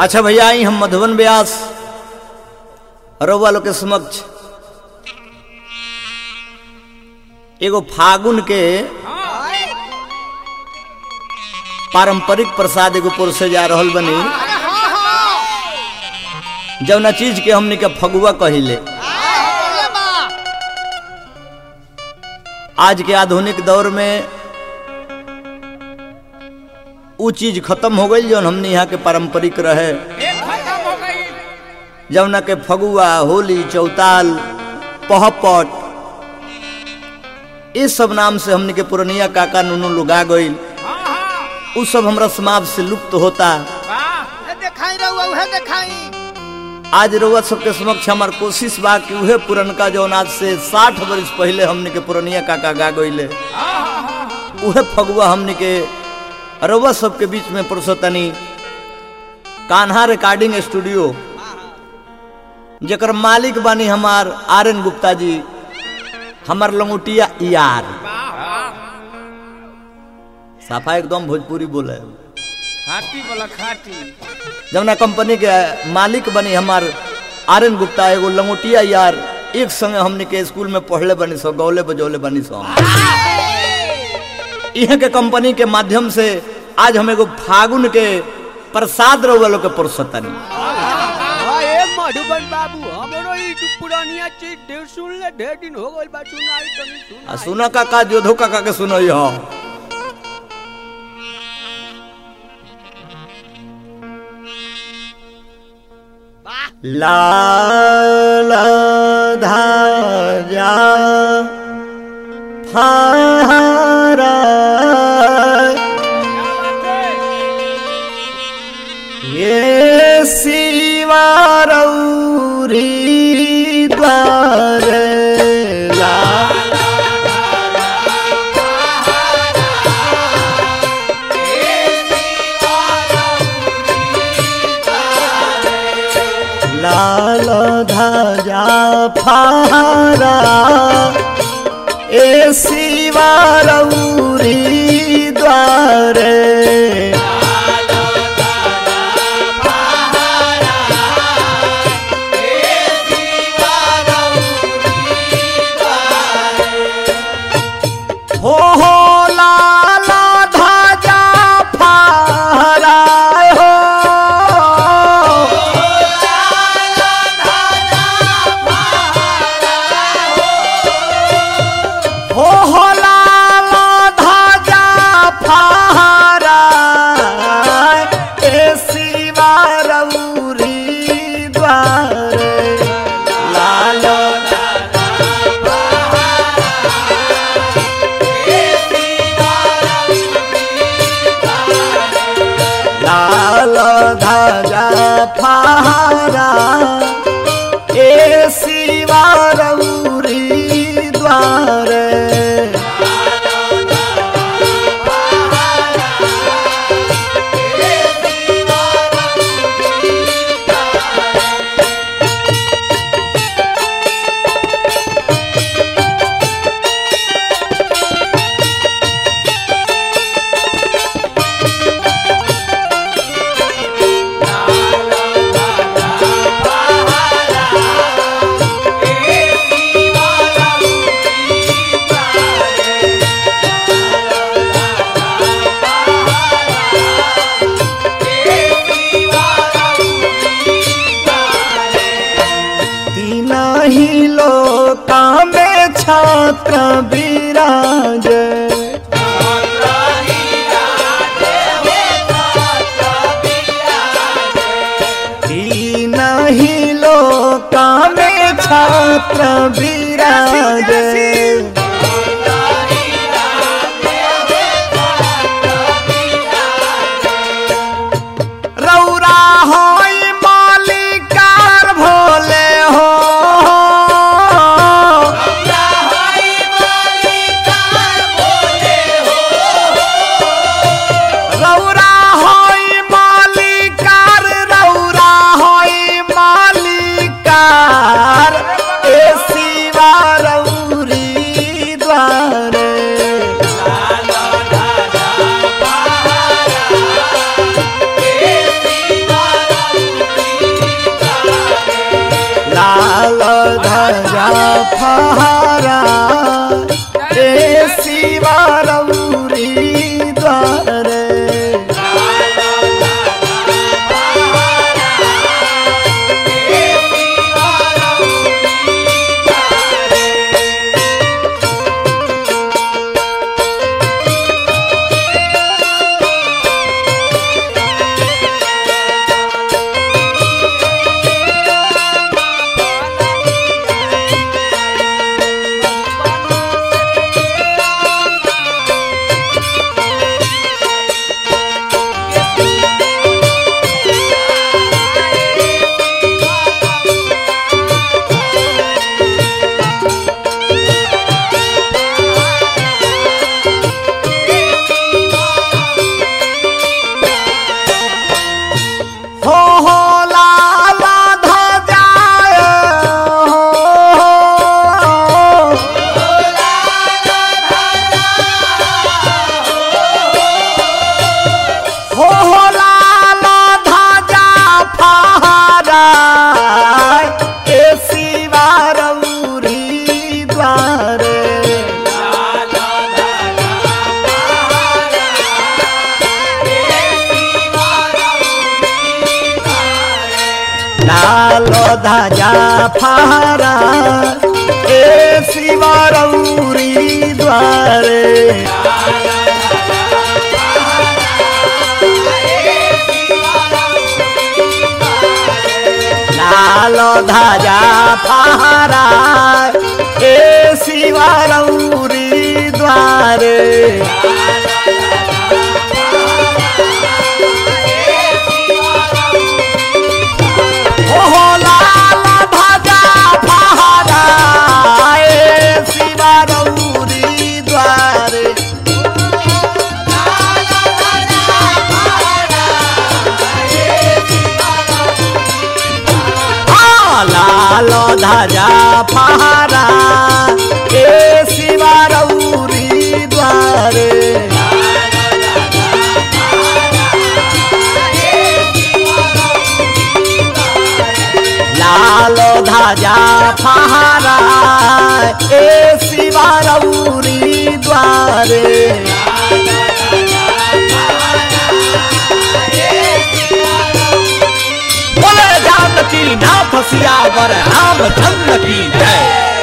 अच्छा भैया आई हम मधुबन व्यास रउआ लोग के समक्ष एगो फागुन के पारंपरिक प्रसाद एगो पुर जा रहल बनी जौना चीज के हमनी के फगुआ कहिले आज के आधुनिक दौर में उ चीज खत्म हो गई जौन हमने यहाँ के पारंपरिक रहे जौना के फगुआ होली चौताल पहपट इस सब नाम से हमने के पुरनिया काका नुनू लुगा गईल उ सब हमरा समाज से लुप्त होता देखाई रहुआ उहे देखाई आज रउआ सबके समक्ष हमार कोशिश बा कि उहे पुरनका जौन आज से साठ वर्ष पहले हमने के पुरनिया काका गा गईले उहे फगुआ हमने के रउआ सबके बीच में पुरुषोतनी कान्हा रिकॉर्डिंग स्टूडियो जेकर मालिक बानी हमार आर एन गुप्ता जी हमार लंगोटिया यार साफा एकदम भोजपुरी बोले खाटी बोला खाटी जमुना कंपनी के मालिक बनी हमार आर एन गुप्ता एगो लंगोटिया यार एक संगे हमने के स्कूल में पढ़ले बनी सो गौले बजौले बनी सो इहे के कंपनी के माध्यम से आज हम एगो फागुन के प्रसाद रउआ लोग के पुरसतनी ए मधुबन बाबू हमरो ई पुरानिया चीज ढेर सुन ले ढेर दिन हो गइल बा सुनाई तनी सुन आ सुना काका जोधो काका के सुनो हो लाल धाजा फारा ये शिवा रौरी द्वार ला लाल ध्वजा फारा ए शिवा रौरी द्वार हो हो लाल ध्वजा फारा हो हो हो लाल ध्वजा फारा ए शिवा रौरी द्वार लाल लाल ध्वजा फारा ए शिवा रौरी द्वार तीन ही लोका में छात्र विराज तीन ही लोका में छात्र विराज रौरा होई मालिकार भोले हो रौरा होई मालिकार रौरा होई मालिकार ए शिवा रौरी ध्वजा फहरा ए शिवरौरी द्वारे लाल ध्वजा फहरा ए शिवरौरी द्वारे ओहो लाल ध्वजा फहरा ए शिवरौरी द्वारे आ, लाल ध्वजा फहरा ए शिवरौरी द्वारे लाल ध्वजा फहरा ए शिवरौरी द्वारे बोले जानकी नाथ सियावर रामचंद्र की जय